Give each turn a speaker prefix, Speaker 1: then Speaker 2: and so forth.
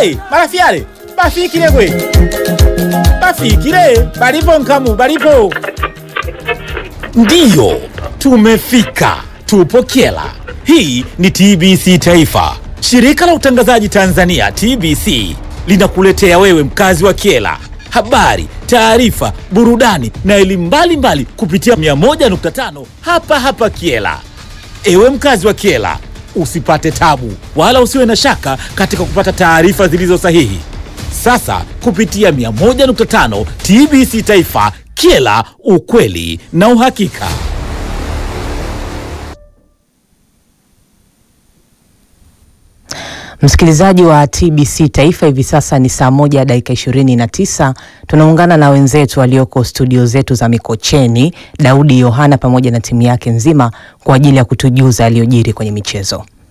Speaker 1: Hey, marafiale bafikile gwe bafikile balipo nkamu balipo ndiyo tumefika tupo kyela hii ni tbc taifa shirika la utangazaji tanzania tbc linakuletea wewe mkazi wa kyela habari taarifa burudani na elimu mbalimbali kupitia 101.5 hapa hapa kyela Ewe mkazi wa Kiela, usipate tabu wala usiwe na shaka katika kupata taarifa zilizo sahihi. Sasa kupitia 101.5 TBC Taifa, Kiela, ukweli na uhakika.
Speaker 2: Msikilizaji wa TBC Taifa, hivi sasa ni saa moja dakika ishirini na tisa. Tunaungana na wenzetu walioko studio zetu za Mikocheni, Daudi Yohana pamoja na timu yake nzima kwa ajili ya kutujuza yaliyojiri kwenye michezo.